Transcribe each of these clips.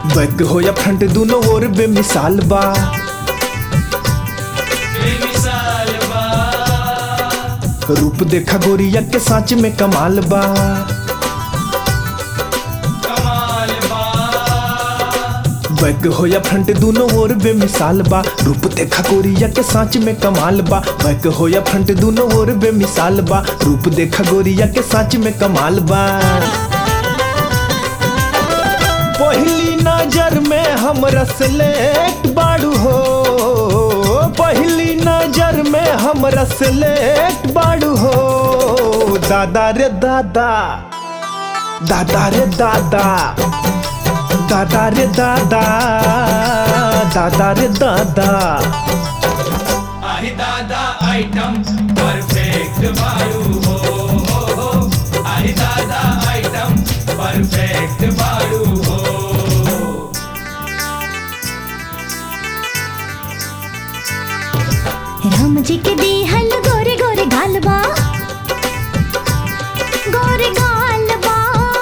Bank हो या front दोनों ओर बेमिसाल बा बेमिसाल बा रूप देखा गोरिया के सांच में कमाल बा कमाल बा बैक हो या फ्रंट दोनों ओर बेमिसाल बा रूप देखा गोरिया के सांच में कमाल बा बैक हो या फ्रंट दोनों ओर बेमिसाल बा रूप देखा गोरिया के सांच में कमाल बा पहली नजर में हमरा सेलेक्ट बाड़ू हो पहली नजर में हमरा सेलेक्ट बाड़ू हो दादा रे दादा दादा रे दादा दादा रे दादा दादा रे दादा आही दादा आइटम परफेक्ट बाड़ू हो हो, हो। आही दादा आइटम परफेक्ट बाड़ू हो राम जी के दिहल गोरे गोरे गालबा गोरे गालबा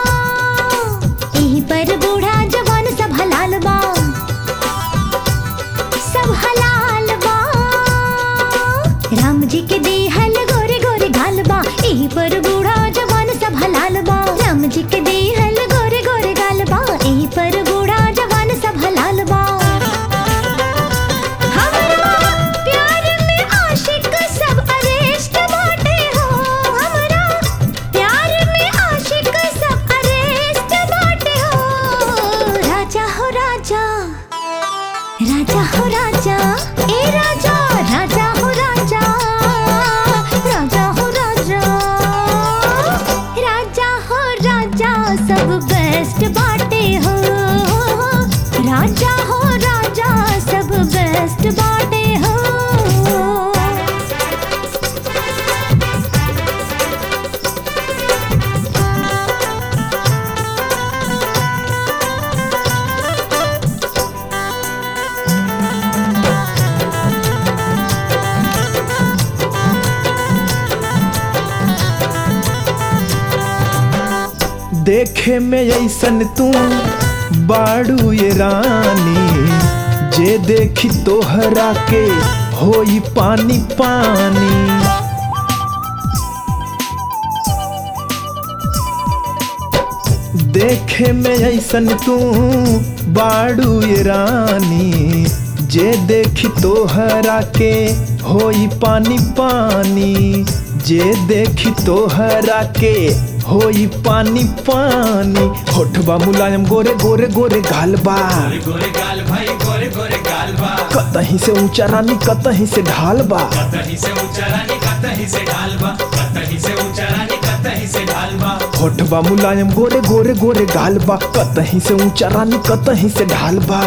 यहीं पर बूढ़ा जवान सब हलाल बा सब हलाल बा राम जी के दिहल गोरे गोरे गालबा यहीं पर बूढ़ा जवान सब हलाल बा राम जी के दिहल गोरे गोरे गालबा यहीं पर बूढ़ा जवान सब हलाल बा हमरा प्यार में आशिक सब अरेस्ट बाटे हो हमरा प्यार में आशिक सब अरेस्ट बाटे हो राजा हो राजा राजा हो राजा ए राजा राजा हो राजा राजा हो राजा राजा हो राजा सब बेस्ट बाटे हो राजा हो राजा सब बेस्ट बाटे हो देखे में ऐसन तू बाड़ू ये रानी जे देखी तोहरा के होई पानी पानी देखे में ऐसन तू बाड़ू ये रानी जे देखी तोहरा के होई पानी पानी जे देखी तोहरा के होई पानी पानी होठबा मुलायम गोरे गोरे गोरे गालबा गोरे गोरे गाल भाई गोरे गोरे गाल बा कतहीं से ऊंचा रानी कतहीं से ढाल बा कतही से ऊंचा रानी कतही से ढाल बा कतही से ऊंचा रानी कतही से ढाल बा होठबा मुलायम गोरे गोरे गोरे गाल बा कतहीं से ऊंचा रानी कतहीं से ढाल बा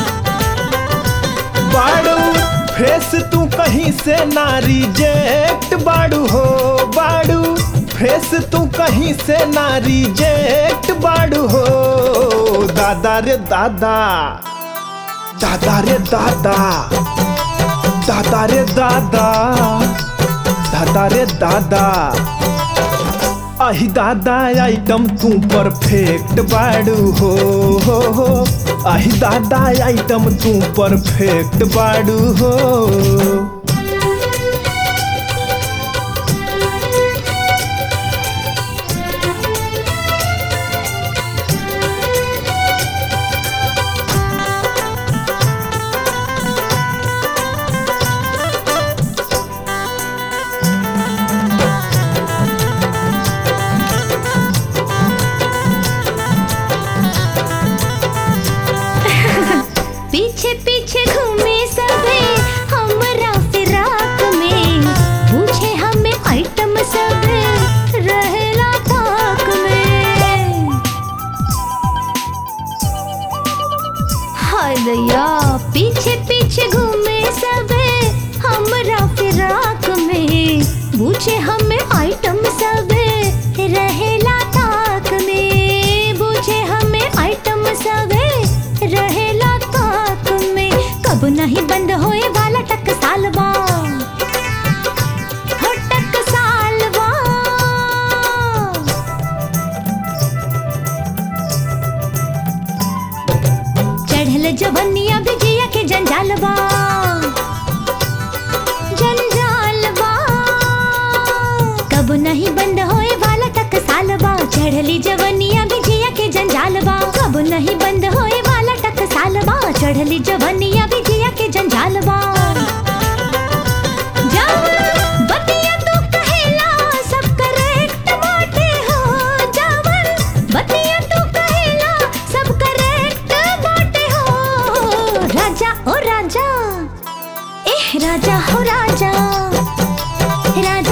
बाड़ू फेस तू कहीं से ना रिजेक्ट बाड़ू हो बाड़ू फेस तू कहीं से ना रिजेक्ट बाड़ू हो दादा रे दादा दादा रे दादा दादा रे दादा दादा रे दादा आही दादा आइटम तू परफेक्ट बाड़ू हो हो हो आही दादा आइटम तू परफेक्ट बाड़ू हो पीछे पीछे घूमे सबे हमरा चढ़ली जवनिया भी जिया के जंजाल बा जावन बतिया तू कहेला सब करेक्ट बाटे हो जावन बतिया तू कहेला सब करेक्ट बाटे हो राजा ओ राजा एह राजा हो राजा राजा